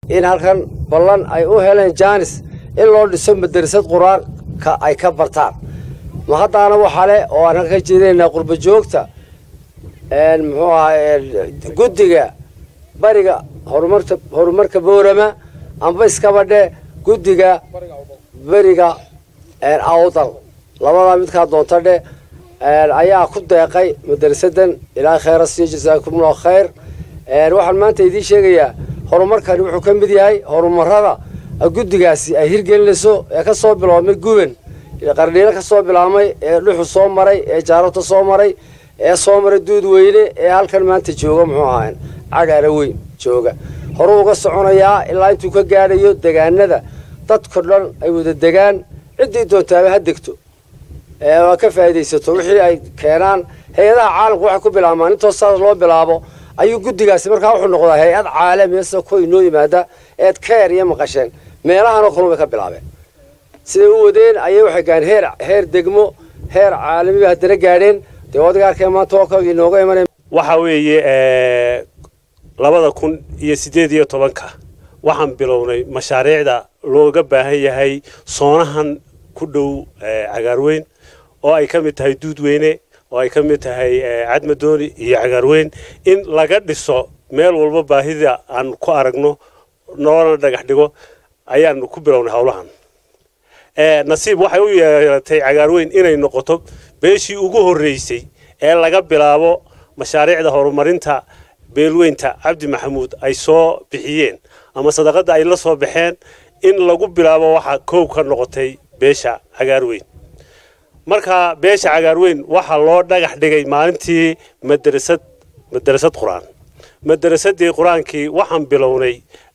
in halkan ballan ay u heleen jaanis in loo dhiso madrasad qur-aanka ay ka bartaan ma haddaana waxale oo aan halka jeedinaynaa qurba joogta muxuu ahaa guddiga bariga horumarta horumarka boorama amba iskabadhe guddiga beriga awdal labadaa midkaa doonta dhe ayaa ku deeqay madrasadan ilaahay khayra siiyo jasaakumullahu khayr waxaan maanta idiin sheegayaa horumarkani wuxuu ka mid yahay horumarada guddigaasi ay hirgelinayso ee ka soo biloomay guban qardhiilo ka soo bilaabmay ee dhuxu soo maray ee jaarota soo maray ee soo maray duud weyne ee halkan maanta jooga muxuu ahaa cagaara weyn jooga horuu uga soconayaa ilaa intuu ka gaadhayo degaanada dadko dhan ay wada degaan ciddii doontaaba ha degto waa ka faa'iidaysato wixii ay keenaan hay-adaha caalamku waxay ku bilaabmaan intoo saas loo bilaabo ayuu guddigaasi markaa wuxuu noqdaa hay-ad caalamiya sida kuwa inoo yimaada eed keer iyo maqasheen meelahanoo kalun bay ka bilaabeen siday u wadeen ayay waxay gaadheen heer heer degmo heer caalami bay haddana gaadheen dee odiga arkeen maanta oo kale inooga imanaya waxa weeye labada kun iyo siddeed iyo tobanka waxaan bilownay mashaariicda looga baahan yahay soonahan ku dhow cagaarweyn oo ay ka mid tahay duudweyne oo ay ka mid tahay cadmadooni iyo cagaarweyn in laga dhiso meel walba baahida aan ku aragno noolana dhagax dhigo ayaanu ku bilownay howlahan nasiib waxay u yeelatay cagaarweyn inay noqoto beeshii ugu horreysay ee laga bilaabo mashaariicda horumarinta beelweynta cabdi maxamuud ay soo bixiyeen ama sadaqadda ay la soo baxeen in lagu bilaabo waxaa koow ka noqotay beesha cagaarweyn marka beesha cagaarweyn waxaa loo dhagax dhigay maalintii madrasad madrasad qur-aan madarasadii qur-aankii waxaan bilownay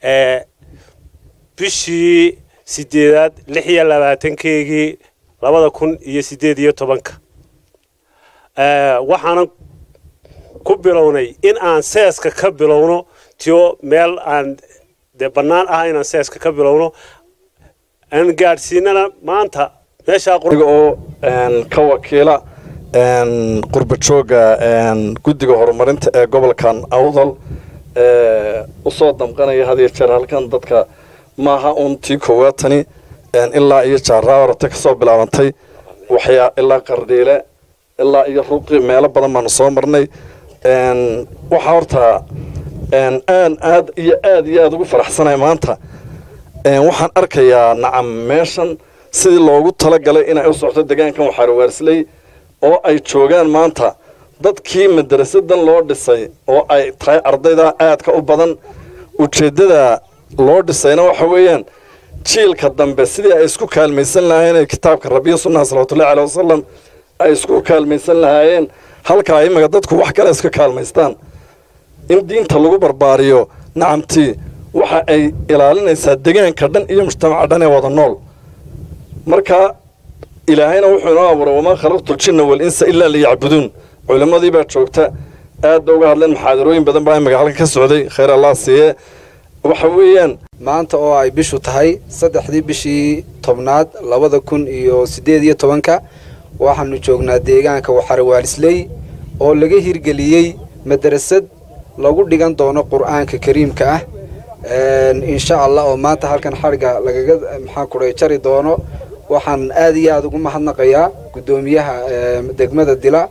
bishii sideedaad lix iyo labaatankeygii labada kun iyo sideed iyo tobanka waxaanan ku bilownay in aan seeska ka bilowno tio meel aan dee bannaan ah inaan seeska ka bilowno aan gaadhsiinana maanta meeshaa oo ka wakiila qurba jooga guddiga horumarinta ee gobolkan awdal usoo damqanaya had iyo jeer halkan dadka maaha uun tii koowaad tani ilaa iyo jaaraawarata ka soo bilaabantay waxyaa ilaa qardhiile ilaa iyo ruqi meelo badan baanu soo marnay waxaa horta aan aad iyo aad iyo aad ugu faraxsanay maanta waxaan arkayaa nacam meeshan sidii loogu talagalay inay u socto deegaankan waxaarwaarsley oo ay joogaan maanta dadkii madarasadan loo dhisay oo ay tahay ardayda aadka u badan ujeeddada loo dhisayna waxa weeyaan jiilka dambe sidii ay isku kaalmaysan lahaayeen kitaabka rabiya sunnaha salawatullahi caleh wasalam ay isku kaalmaysan lahaayeen halkaa imaga dadku wax kale iska kaalmaystaan in diinta lagu barbaariyo nacamtii waxa ay ilaalinaysaa degaanka dhan iyo mujtamaca dhan ee wada nool marka ilaahayna wuxuu inoo abuuray wamaa khalaqtu ljinna walinsa ilaa liyacbuduun culimmadii baa joogta aad ba uga hadleen muxaadarooyin badan baa imaga halka ka socday khayr allah siiye waxa weeyaan maanta oo ay bishu tahay saddexdii bishii tobnaad labada kun iyo siddeed iyo tobanka waxaanu joognaa deegaanka waxarawaalisley oo laga hirgeliyey madrasad lagu dhigan doono qur-aanka kariimka ah insha allah oo maanta halkan xadhigga lagaga maxaa kuray jari doono waxaan aad iyo aada ugu mahadnaqayaa guddoomiyaha degmada dila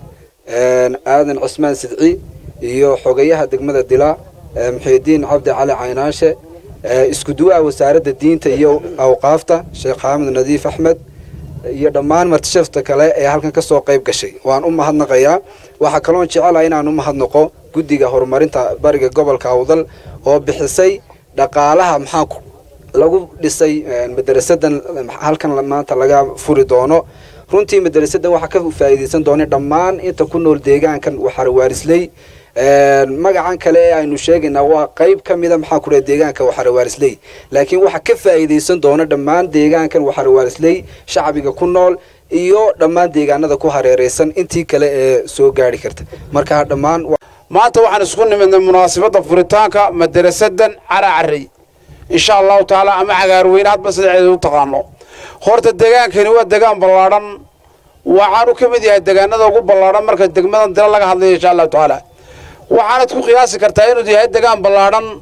aadan cusmaan sidci iyo xogayaha degmada dila muxiidiin cabdi cali caynaashe isku duwaha wasaaradda diinta iyo awqaafta sheekh xaamid nadiif axmed iyo dhammaan martishafta kale ee halkan ka soo qayb gashay waan u mahadnaqayaa waxaa kaloon jecelaha inaan u mahadnaqo guddiga horumarinta bariga gobolka awdal oo bixisay dhaqaalaha maxaa lagu dhisay madarasadan halkan maanta laga furi doono runtii madarasadan waxaa ka faa'iidaysan doona dhammaan inta ku nool deegaankan waxarwaarisley magacan kale ee aynu sheegaynaa waa qayb ka mida maxaa ku dhaha deegaanka waxarwaarisley laakiin waxaa ka faa'iidaysan doona dhammaan deegaankan waxarwaarisley shacbiga ku nool iyo dhammaan deegaanada ku hareeraysan intii kale ee soo gaari karta marka dhammaan maanta waxaan isku nimidnay munaasabadda furitaanka madarasadan caracarey insha allahu tacaala ama cagaarweyne hadba sidaceeda u taqaano horta degaankani waa degaan ballaadhan waxaanu ka mid yahay degaanada ugu ballaadhan marka degmadan dila laga hadlayo insha allahu tacaala waxaanad ku qiyaasi kartaa inuu yahay degaan ballaadhan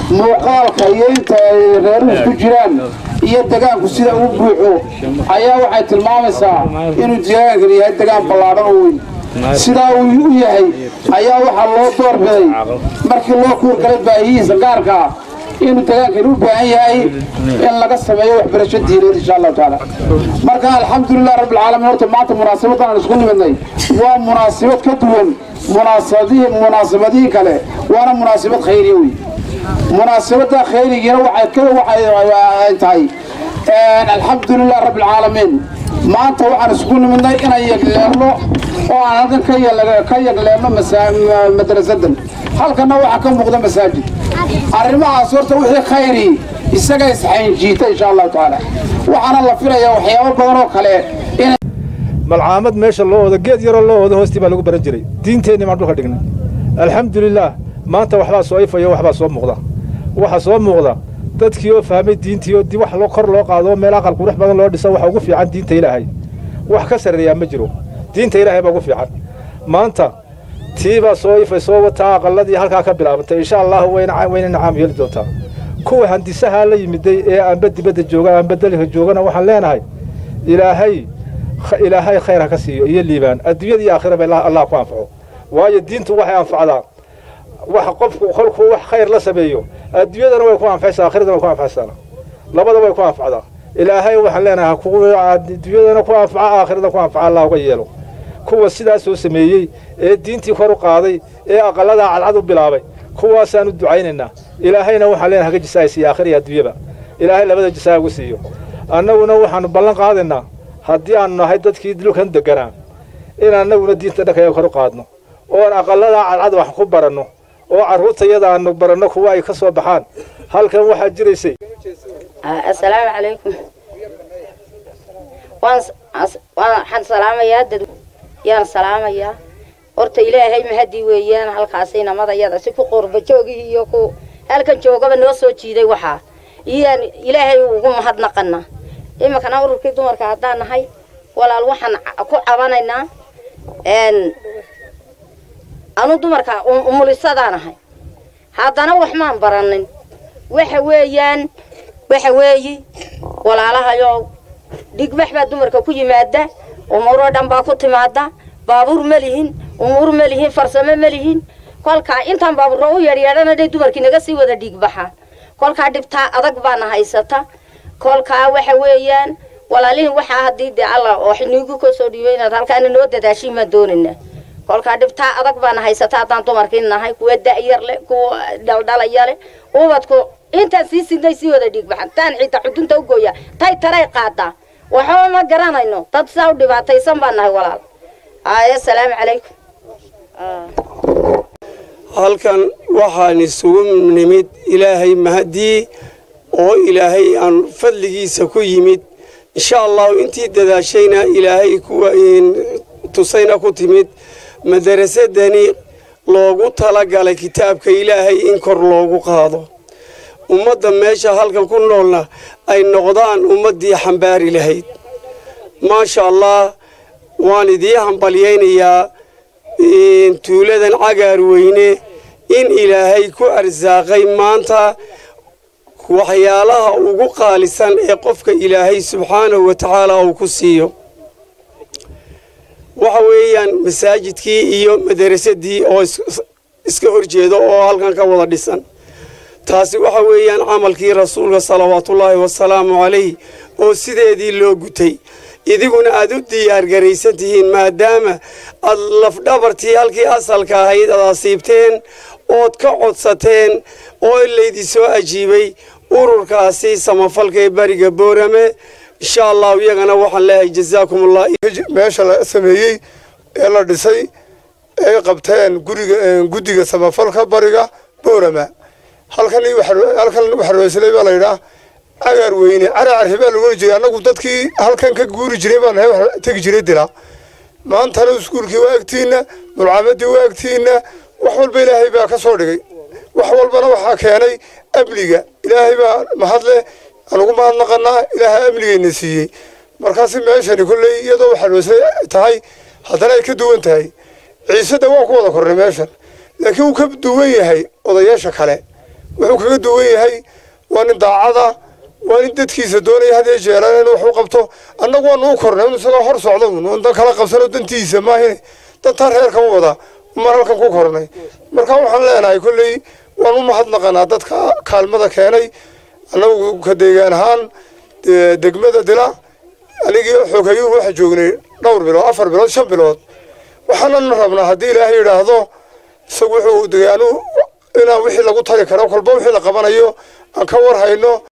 muuqaalka iyo inta ay reeruhu ku jiraan iyo degaanku sida uu buuxo ayaa waxay tilmaamaysaa inuu deegaankani yahay degaan ballaadhan oo weyn sidaa uu u yahay ayaa waxaa loo doorbiday markii loo kuurgalay baahiyihiisa gaarka ah inuu degaankani u baahan yahay in laga sameeyo waxbarasho diineed insha allahu tacaala marka alxamdulilah rabbilcaalamiin horta maanta munaasabadan aan isku nimidnay waa munaasabad ka duwan munaasabadihii munaasabadihii kale waana munaasabad khayriya wey munaasabada khayrigiina waxay ka waxay tahay alxamdulilah rabbilcaalamiin maanta waxaan isku nimidnay inaan yegleelno oo aan halkan ka yel- ka yegleelno masa- madrasadan halkanna waxaa ka muuqda masaajid arrimahaas horta wixii khayri isaga isxaynjiita insha allahu tacaala waxaana la filayaa waxyaabo badan oo kale in malcaamad meesha loo wado geed yaroo loo wado hoostii baa lagu baran jiray diinteenni baan dhulka dhignay alxamdulilaah maanta waxbaa soo ifaya waxbaa soo muuqda waxa soo muuqda dadkii oo fahmay diintii oo di wax loo kor loo qaado oo meel aqal qurux badan loo dhiso waxa ugu fiican diinta ilaahay wax ka sarreeyaa ma jiro diinta ilaahay baa ugu fiican maanta tii baa soo ifay soo wataa aqalladii halkaa ka bilaabantay insha allahu wayna wayna nacaam yeeli doontaa kuwa handisahaa la yimiday ee aanba dibadda jooga aanba dalka joogana waxaan leenahay ilaahay kh- ilaahay khayr ha ka siiyo iyo liibaan adduunyada iyo aakhiraba ilaa allah ku anfaco waayo diintu waxay anfacdaa wax qofku kolkuu wax khayr la sameeyo adduunyadana way ku anfacaysaa aakhiradana way ku anfacaysaa labada way ku anfacdaa ilaahay waxaan leenahay kuwa adduunyadana ku anfaca aakhirada ku anfaca allah uga yeelo kuwa sidaas soo sameeyey ee diintii kor u qaaday ee aqaladaa cadcad u bilaabay kuwaasaan u ducaynaynaa ilaahayna waxaan leenahay haga jisaaysiiyo aakhira iyo adduunyaba ilaahay labada jisaa ugu siiyo annaguna waxaanu ballan qaadaynaa haddii aanu nahay dadkii dhulkan deganaa in annaguna diinta dhankayaga kor u qaadno oon aqaladaa cadcad wax ku baranno oo carruurtayada aanu baranno kuwa ay ka soo baxaan halkan waxaa jiraysay assalaamu calaykum waan as- waan- waxaan salaamayaa dad yaan salaamayaa horta ilaahay mahadii weeyaan halkaasi namadayada si ku qurba joogihii iyo ku halkan joogaba noo soo jiiday waxaa iyaan ilaahay ugu mahadnaqana iminkana ururkii dumarka haddaan nahay walaal waxaan ca- ku cabanaynaa n anu dumarka um- umulisadaan ahay haddana wax maan baranin waxa weeyaan waxa weeyi walaalahayow dhigbax baa dumarka ku yimaada umuuroo dhan baa ku timaada baabuur ma lihin umuur ma lihin farsamo ma lihin kolkaa intaan baabuurro u yeedhyeedhana dhay dumarkii naga sii wada dhiigbaxa kolkaa dhibtaa adag baana haysata kolkaa waxa weeyaan walaalihin waxaa haddii dee alla oo xiniigu ka soo dhiibay inaad halkaana noo dadaashiin baan doonaynaa kolkaa dhibtaa adag baana haysata haddaan dumarkii nahay kuwa da'yar leh kuwa dhaldhalaya leh ubadku intaan sii sidnay sii wada dhiigbaxan taan xitaa xudunta u gooya tay taray qaadaa waxba ma garanayno dad saa u dhibaataysan baan nahay walaal ay assalaamu calaykum halkan waxaan isugu nimid ilaahay mahadii oo ilaahay aan fadligiisa ku yimid insha allahu intii dadaashayna ilaahay kuwa tusayna ku timid madarasadani loogu talagalay kitaabka ilaahay in kor loogu qaado ummadda meesha halkan ku noolna ay noqdaan ummaddii xambaari lahayd maasha allah waan idii hambalyaynayaa tuuladan cagaar weyne in ilaahay ku arsaaqay maanta waxyaalaha ugu qaalisan ee qofka ilaahay subxaanahu wa tacaala uu ku siiyo waxa weeyaan masaajidkii iyo madarasadii oo iska horjeeda oo halkan ka wada dhisan taasi waxa weeyaan camalkii rasuulka salawaatullaahi wasalaamu calayh oo sideedii loo gutay idiguna aad u diyaargaraysan tihiin maadaama aad lafdhabartii halkii asalka ahayd aad asiibteen ood ka codsateen oo laydii soo ajiibay ururkaasi samafalka ee bariga boorame insha allahu iyagana waxaan leeyahay jazaakum allah meesha la sameeyey ee la dhisay ay qabteen guriga guddiga samafalka bariga boorama halkan halkan waxaroosley baa la yidhaah cagaar weyne caracarhi baa lagu jiray annagu dadkii halkan ka guuri jiray baan nahay wax tegi jiray dila maantana iskuulkii waa agtiina mulcaamadii waa agtiina wax walba ilaahay baa ka soo dhigay wax walbana waxaa keenay amniga ilaahay baa mahadle anugu mahadnaqanaa ilaahay amnigayna siiyey markaasi meeshani kolley iyadoo waxaroosley tahay haddana ay ka duwan tahay ciisada waa ku wada kornay meeshan laakiin wuu ka duwan yahay odayaasha kale wuxuu kaga duwan yahay waa nin daacada waa nin dadkiisa doonaya had iyo jeeraan inuu wax u qabto annagu waanu u kornay un isagoo hor socda un un dan kala qabsano dantiisa maahine dantaa reerkan u wada mar halkan ku kornay marka waxaan leenahay kolley waan u mahadnaqanaa dadka kaalmada keenay annagu ka deegaan ahaan dee degmada dila anigii xoogayuhu waxaa joognay dhowr bilood afar bilood shan bilood waxaanan rabnaa haddii ilaahay yidhaahdo isagu wuxuu degay anu inaan wixii lagu tari karo kolba wixii la qabanayo aan ka war hayno